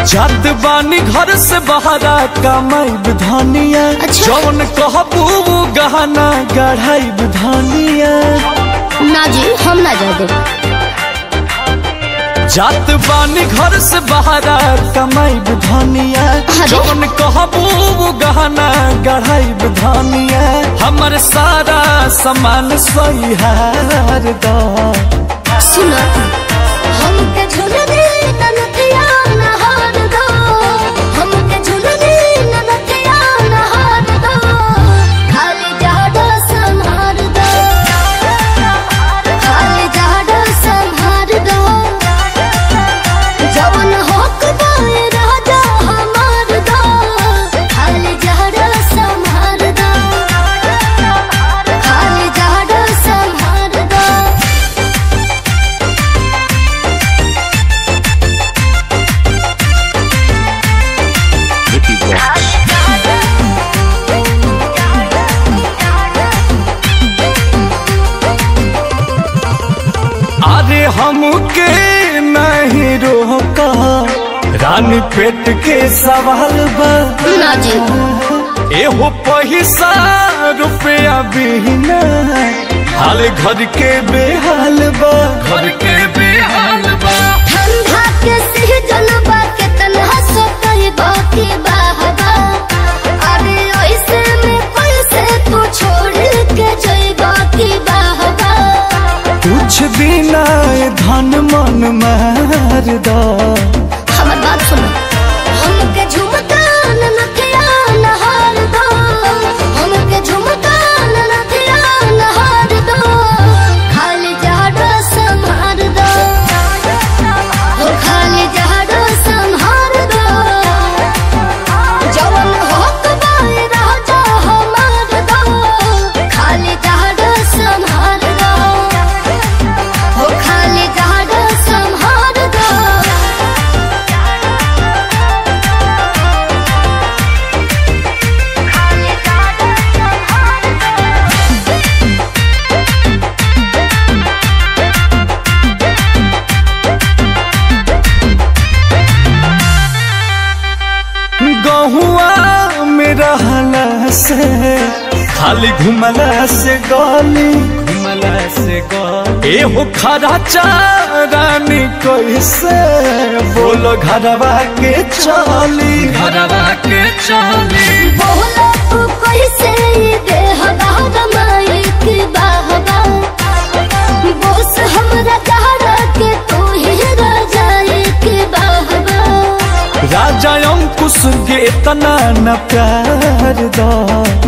जात बानी घर से बहरा कमाई धनिया अच्छा। जौन कहबू उ गहना गढ़ाई धनिया ना जी हम ना जा दे जात बानी घर से बहरा कमाई धनिया अरे। जौन कहबू उ गहना गढ़ाई धनिया हमर सारा सामान सही हार दा सुनो हमके झुल दे ननतिया नहार दो हमके झुल दे ननतिया नहार दो खाली जाडो संहार दो खाली जाडो संहार दो जवन होक बाए राजा हमार दो खाली जाडो संहार दो खाली जाडो संहार दो Vicky Vox. अरे हमके नहीं रोका रानी पेट के सवाल बा ना जी एहो पैसा रुपया बिना हाल घर के बेहाल बा घर के बेहाल बा ठंडा के सीजन बा के तन्हा सो कही बाकी बाहबा अरे ऐसे में कैसे तू छोड़ के जई बाकी बाहबा कुछ बिना धन मन मार दा हमर बात सुनो हमके झुमका ननथिया नहार दो हमके झुमका ननथिया नहार दो खाली जाडो संहार दो हो खाली जाडो संहार दो जवन होक बाए राजा हमार दो खाली जाडो संहार दो हो खाली जाडो संहार दो गहुआ में रहला से खाली घुमला से गली घुमला से गली एहो खरा चारानी कैसे बोलो घरवा के चली घरवा के चली बोला तू कैसे दे हवा माई की बाहबा बोस हमरा चाहरा के तू ही राजा की बाहबा राजा अंकुश के इतना न प्यार दा